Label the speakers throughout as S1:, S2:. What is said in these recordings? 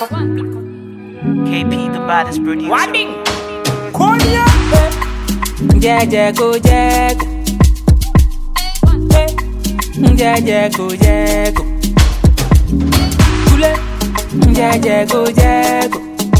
S1: KP, the baddest producer.
S2: Konya.
S3: Jẹ́jẹ́ jẹ́kù. Jẹ́jẹ́ jẹ́kù. Kúlẹ̀. Jẹ́jẹ́ jẹ́kù.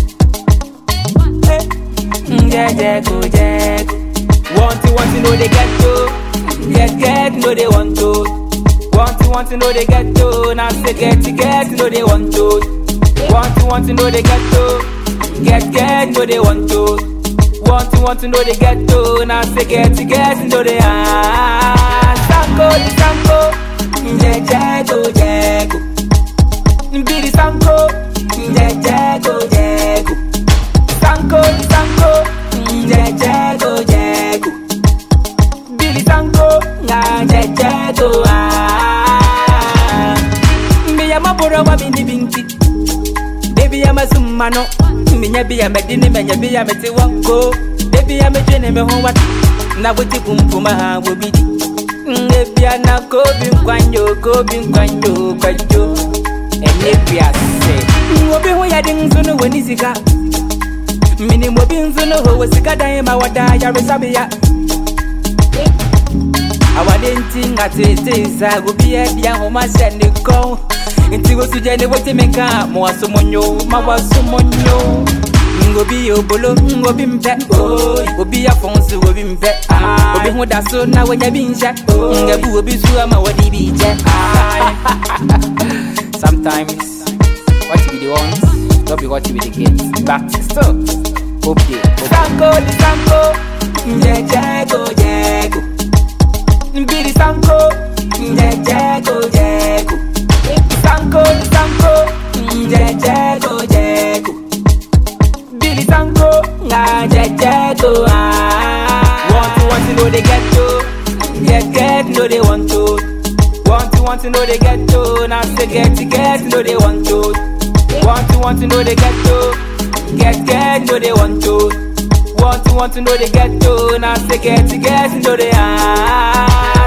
S3: Jẹ́jẹ́ jẹ́kù. Want to want to know they get to. Get get know they want to. Want to want to know they get to. Now say get to get know they want to. Want to want to know they get to. Get get know they want to. Want to want to know they get to. Now say get to get know they are. Sanko di sanko. Jẹ́jẹ́ jẹ́kù. Bidi sanko. Jẹ́jẹ́ jẹ́kù. Sanko di sanko. Jẹ́jẹ́ jẹ́kù. Billy Sanko, nga jeje to ah. Me ya mabura wa bini binti. Baby ya masuma no. Me nya bi ya medini me nya bi ya meti wanko. Baby ya mejene me ho wat. Na buti kumpuma ha wo bidi. Ngebi ya na ko bi nkwanyo ko bi nkwanyo kwajo. Enye bi ase. Obi ho ya din sunu woni sika. Mini mo bi nzunu ho wo sika dan ma wada ya resabia. awade nti nga tete sa obi adi ahoma hyɛ ne kɔn nti wosu gye ne wote me ka ma waso mo nyo ma waso mo nyo ngobi yɛ obolo ngobi mpɛ obi afɔn so obi mpɛ obi ho da so na wɔnya bi nhyɛ ngabu obi so ama wɔde bi gyɛ sometimes what you be the want no be what you be the get but still hope dey. sanko di sanko jẹjẹ ko jẹ ko. Bidi Sanko, Jejeko Jeko. Sanko, Sanko, Jejeko Jeko. Billy Sanko, nga Jejeko ah. Want to want to know they get to, get get know they want to. Want to want to know they get to, now say get to get know they want to. Want to want to know they get to, get get know they want to. Want to want to know they get to, now say get to get know they are.